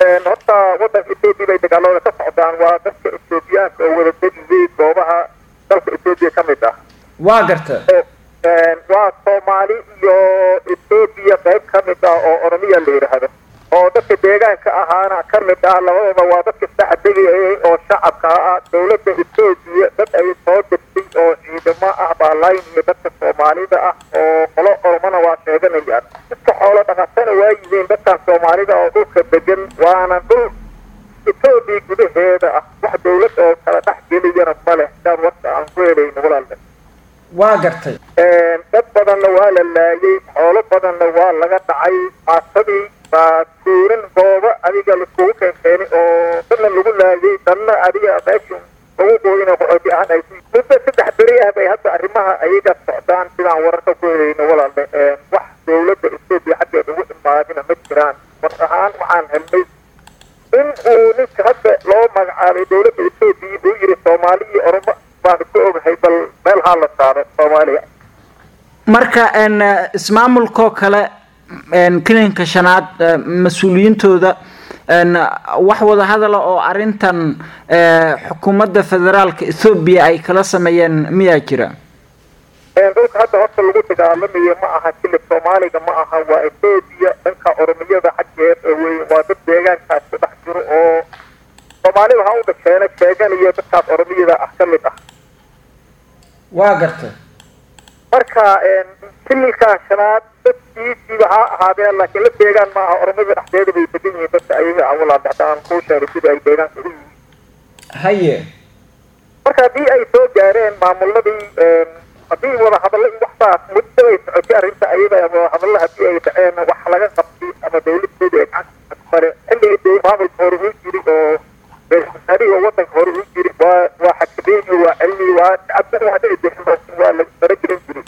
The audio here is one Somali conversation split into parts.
horta wadanka etoobiya bay dagaalada ka socdaan waa dadka etoobiyaanka oo wada degiyey goobaha dalka etoobiya ka mid ah waa garta waa soomaali iyo etoobiya qayb ka mid ah oo oromiya la yidhaahdo oo dadka deegaanka ahaana ka mid ah labadaba waa dadka saxdegayay oo shacabka ah dowladda etoobiya dad ay soo degtay oo ciidamo ah baa laynaya dadka soomaalida ah oo qolo oromana waa sheeganayaan dadka xoolo dhaqatana waa yihiin dadkan soomaalida oo dhulka degan waana dhul etoobiya gudaheeda ah wax dowlad oo kala dhex geliyana ma leh sidaan warka aan ku helayno walaalna waa gartay dad badanna waa la laayay xoolo badanna waa laga dhacay aasadii baa tuuran goobo adiga laiskugu keenkeenay oo dadna lagu laayay dadna adiga meesha lagu gooyina qoxooti ahaan ay muddo saddex beri ah bay hadda arrimaha ayaga socdaan sidaan wararka ku helayno walaalne wax dowladda etoobiya xaggeed ugu imaadina ma jiraan war ahaan waxaan helnay in uu ninka hadda loo magacaabay dowladda etoobiya uu yiri soomaali iyo oromo baanu ka ogahay bal meel haa la saaro soomaaliya marka ismaamulkoo kale kilinka shanaad mas-uuliyiintooda wax wada hadala oo arrintan xukuumadda federaalka ethoobiya ay kala sameeyeen miyaa jira dhulka hadda horta lagu dagaalamayo ma aha kilib soomaaliga ma aha waa etoobiya dhanka oromiyada xaggeed wey waa dad deegaankaas ku dhex jiro oo soomaalida ha u dhasheena sheeganayo dadkaas oromiyada ah ka mid ah waa gartay marka kililka shanaad dadkiisiiba ha ahaadeen laakiin la deegaan ma aha oromada dhexdeeda bay degan yihiin dadka ayaga ah walaal haddaan kuu sheegay sida ay deegaanka u yihiin haye marka haddii ay soo gaareen maamuladii haddii wadahadallo iyo waxsaas muddo ay socotay arrinta ayaga wadahadallo haddii ay dhaceen wax laga qabtay ama dawladeeda ay gacanta mare xilliga maamulka hore uu jiri oo wasaarihii oo wadanka hore uu jiri waa waa xakameeyey waa celiyey waa cabdana hadda ay degan waa la fara gelin jiray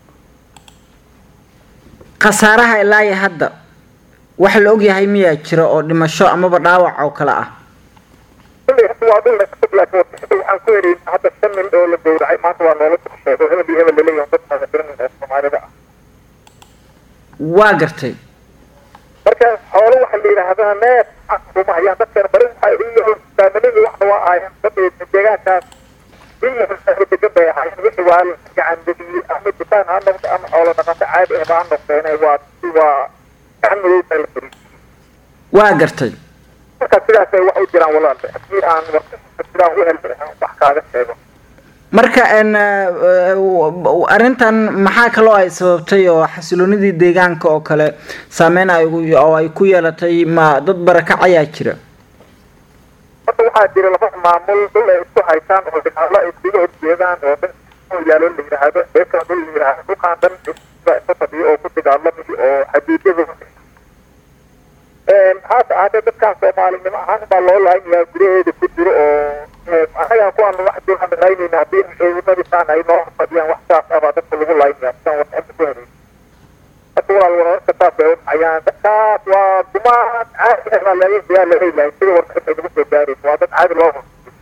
khasaaraha ilaa iyo hadda wax la ogyahay miyaa jira oo dhimasho amaba dhaawac oo kale ah kulley hadda waa dhul laakiin warbixinta waxaan ku helay hadda shan nin oo la gowracay maanta waa noola sheego hebel iyo hebel laleeyahay dad magaciran ee soomaalida ah waa gartay marka xoolo waxa la yidhaahdana neef kuma hayaan dadkana bari waxay u yihiin faamilada waxna waa ahaayeen dad deegaankaas degan bay ahaayeen wixii waa gacan bediyey ama dukaan ha noqdo ama xoolo dhaqato caadi ahba ha noqdeen waa waa gacan madow baa la fariisiyey waa gartay marka sidaasay wax u jiraan walaalba haddii aan sidaan u helay wax kaaga sheego marka arrintan maxaa kaloo ay sababtay oo xasiloonidii deegaanka oo kale saameyn ay oo ay ku yeelatay ma dad barakac ayaa jira horta waxaa jira laba maamul dhul ay isku haysaan oo dagaalo ay iskaga horjeedaan oo dhan yaalo la yidhaahdo beeka dhul la yidhaahdo dhulkaan dhan iska fadhiyo oo ku dagaalamayo oo xadiidyada haase ahaatee dadkaan soomaalinimo ahaan baa loo laaynayaa gudaheeda ku jiro oo anagaan kuwaan wax dulaan laynayna haddii ciidamadisaan ay noo fadhiyaan wax saas ah baa dadka lagu laynaya sidaan warbixinta ku helay marka walaal wararka saas bay udhacayaan dadkaas waa dumaan caadi ah baa laga yaa la helahay sida warbixinta ay nagu soo gaaraysa waa dad caadi loo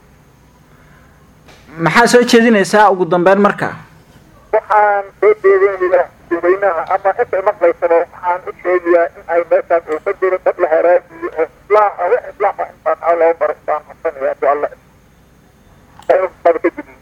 maxaa soo jeedinaysaa ugu dambeyn marka waxaan soo jeedinayaa dadweynaha ama inta maqlaysaba waxaan u sheegayaa in ay meeshaas uu ka jiro dad la haraajiyo oo islaax ah wax islaax ah intaan loo baro baan codsanaya haddii alla ka gudbiyo